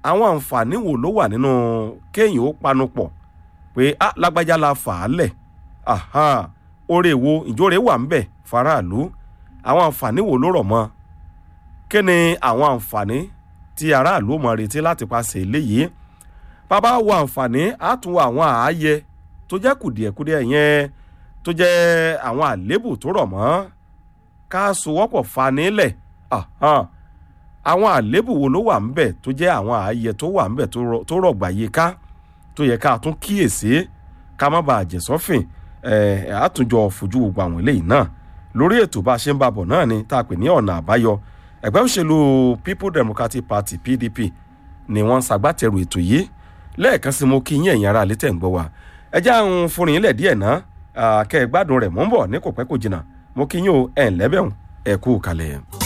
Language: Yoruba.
àwọn àǹfààní wo ló wà nínú kéèyàn ó panupọ̀ pé ah lágbájá la fà á lẹ̀ aha oore wo ìjóore wà ń bẹ̀ faraàlú àwọn àǹfààní wo ló rọ̀ mọ́ kí ni àwọn àǹfààní tí aráàlú mọ̀ retí láti paṣẹ eléyìí bàbá wo àǹfààní á tún wo àwọn ààyè tó jẹ́ kùdìẹ̀kudiẹ yẹn tó jẹ́ àwọn àléébù tó rọ̀ mọ́ ká sowọ́pọ̀ fanilẹ̀ àwọn àléébù wo ló wà ńbẹ̀ tó jẹ́ àwọn ààyè tó wà ńbẹ̀ tó rọ̀gbà yìí ká tó yẹ ká tún kíyèsí ká má bàa jẹ̀sọ́fìn àtúnjọ fojú gbogbo àwọn eléyìí náà lórí ètò bá a ṣe ń bàbọ̀ náà ni tá a pè ní ọ̀nà àbáyọ ẹgbẹ́ òṣèlú people democratic party pdp ni wọ́n ń ṣagbátẹrù ètò yìí lẹ́ẹ̀kan sí mo kí yín ẹ̀yin ará létẹ̀ ń gbọ́ wa ẹ já ń fúnrin yín lẹ̀ díẹ̀ ná kẹ́ ẹ gbádùn rẹ̀ mọ́ ń bọ̀ ní kò pẹ́ kò jìnnà mo kí yín o ẹ̀ ń lẹ́bẹ̀rún ẹ̀ kú kalẹ̀.